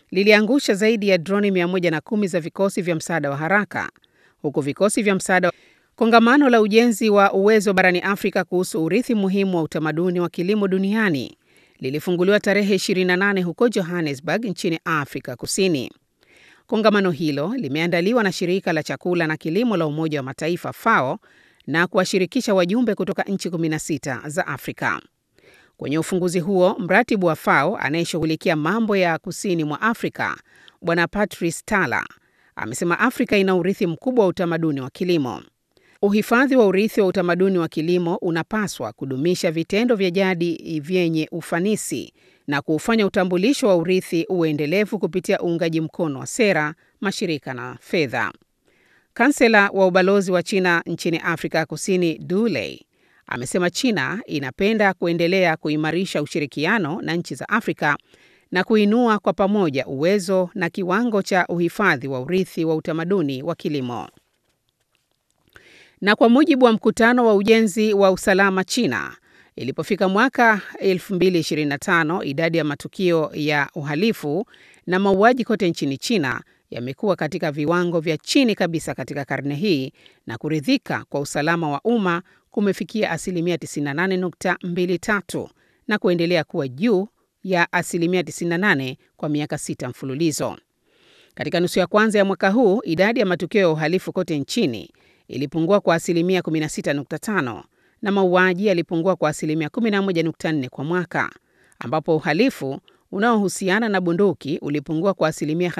liliangusha zaidi ya droni 110 za vikosi vya msaada wa haraka, huku vikosi vya msaada. Kongamano la ujenzi wa uwezo barani Afrika kuhusu urithi muhimu wa utamaduni wa kilimo duniani lilifunguliwa tarehe 28 huko Johannesburg nchini Afrika Kusini. Kongamano hilo limeandaliwa na shirika la chakula na kilimo la Umoja wa Mataifa FAO na kuwashirikisha wajumbe kutoka nchi 16 za Afrika. Kwenye ufunguzi huo, mratibu wa FAO anayeshughulikia mambo ya kusini mwa Afrika, Bwana Patrice Tala, amesema Afrika ina urithi mkubwa wa utamaduni wa kilimo. Uhifadhi wa urithi wa utamaduni wa kilimo unapaswa kudumisha vitendo vya jadi vyenye ufanisi na kuufanya utambulisho wa urithi uendelevu kupitia uungaji mkono wa sera, mashirika na fedha. Kansela wa ubalozi wa China nchini Afrika Kusini, Du Lei, amesema China inapenda kuendelea kuimarisha ushirikiano na nchi za Afrika na kuinua kwa pamoja uwezo na kiwango cha uhifadhi wa urithi wa utamaduni wa kilimo. Na kwa mujibu wa mkutano wa ujenzi wa usalama China, ilipofika mwaka 2025 idadi ya matukio ya uhalifu na mauaji kote nchini China yamekuwa katika viwango vya chini kabisa katika karne hii na kuridhika kwa usalama wa umma kumefikia asilimia 98.23 na kuendelea kuwa juu ya asilimia 98 kwa miaka sita mfululizo. Katika nusu ya kwanza ya mwaka huu idadi ya matukio ya uhalifu kote nchini ilipungua kwa asilimia 16.5 na mauaji yalipungua kwa asilimia 11.4 kwa mwaka, ambapo uhalifu unaohusiana na bunduki ulipungua kwa asilimia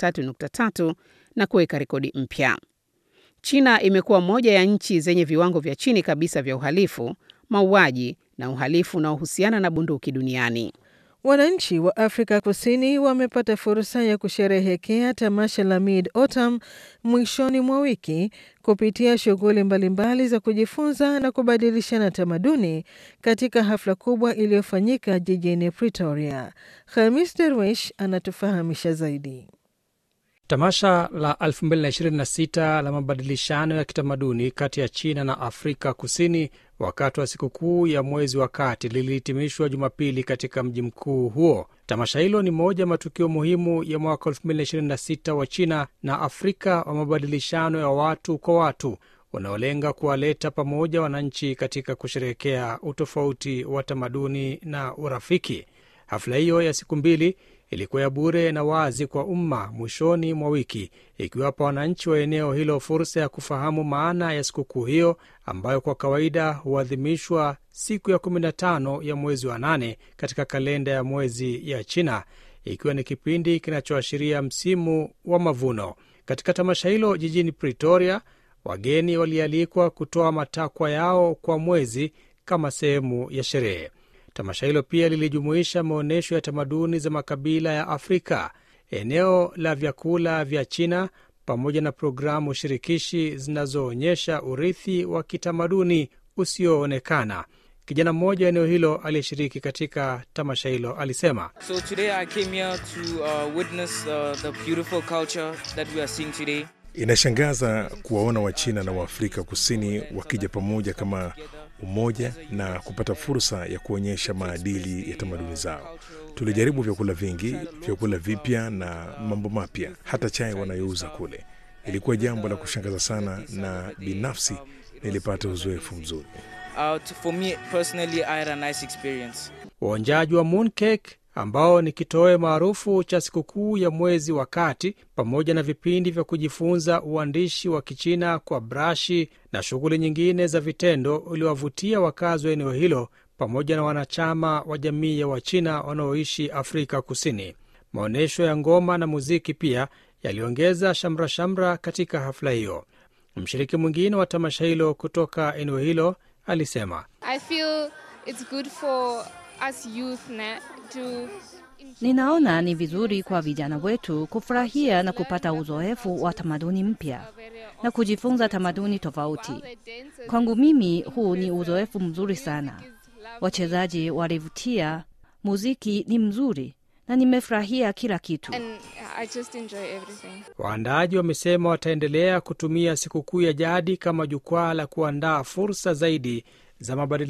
53.3 na kuweka rekodi mpya. China imekuwa moja ya nchi zenye viwango vya chini kabisa vya uhalifu, mauaji na uhalifu unaohusiana na bunduki duniani. Wananchi wa Afrika Kusini wamepata fursa ya kusherehekea tamasha la Mid Autumn mwishoni mwa wiki kupitia shughuli mbalimbali za kujifunza na kubadilishana tamaduni katika hafla kubwa iliyofanyika jijini Pretoria. Khamis Derwish anatufahamisha zaidi. Tamasha la 2026 la mabadilishano ya kitamaduni kati ya China na Afrika Kusini wakati wa sikukuu ya mwezi wa kati lilihitimishwa Jumapili katika mji mkuu huo. Tamasha hilo ni moja ya matukio muhimu ya mwaka 2026 wa China na Afrika wa mabadilishano ya watu kwa watu unaolenga kuwaleta pamoja wananchi katika kusherehekea utofauti wa tamaduni na urafiki. Hafla hiyo ya siku mbili ilikuwa ya bure na wazi kwa umma mwishoni mwa wiki, ikiwapa wananchi wa eneo hilo fursa ya kufahamu maana ya sikukuu hiyo ambayo kwa kawaida huadhimishwa siku ya 15 ya mwezi wa nane katika kalenda ya mwezi ya China, ikiwa ni kipindi kinachoashiria msimu wa mavuno. Katika tamasha hilo jijini Pretoria, wageni walialikwa kutoa matakwa yao kwa mwezi kama sehemu ya sherehe. Tamasha hilo pia lilijumuisha maonyesho ya tamaduni za makabila ya Afrika, eneo la vyakula vya China, pamoja na programu shirikishi zinazoonyesha urithi wa kitamaduni usioonekana. Kijana mmoja wa eneo hilo aliyeshiriki katika tamasha hilo alisema, So today I came here to uh, witness uh, the beautiful culture that we are seeing today. Inashangaza kuwaona Wachina na Waafrika Kusini wakija pamoja kama umoja na kupata fursa ya kuonyesha maadili ya tamaduni zao. Tulijaribu vyakula vingi, vyakula vipya na mambo mapya, hata chai wanayouza kule. Ilikuwa jambo la kushangaza sana, na binafsi nilipata uzoefu mzuri. Uh, to- for me personally, I had a nice experience. Uonjaji wa mooncake ambao ni kitoweo maarufu cha sikukuu ya mwezi wa kati, pamoja na vipindi vya kujifunza uandishi wa Kichina kwa brashi na shughuli nyingine za vitendo, uliwavutia wakazi wa eneo hilo pamoja na wanachama wa jamii ya Wachina wanaoishi Afrika Kusini. Maonyesho ya ngoma na muziki pia yaliongeza shamra-shamra katika hafla hiyo. Mshiriki mwingine wa tamasha hilo kutoka eneo hilo alisema I feel it's good for us youth na, to Ninaona ni vizuri kwa vijana wetu kufurahia na kupata uzoefu wa tamaduni mpya na kujifunza tamaduni tofauti. Kwangu mimi huu ni uzoefu mzuri sana. Wachezaji walivutia, muziki ni mzuri na nimefurahia kila kitu. and I just enjoy everything. Waandaaji wamesema wataendelea kutumia sikukuu ya jadi kama jukwaa la kuandaa fursa zaidi za mabadiliko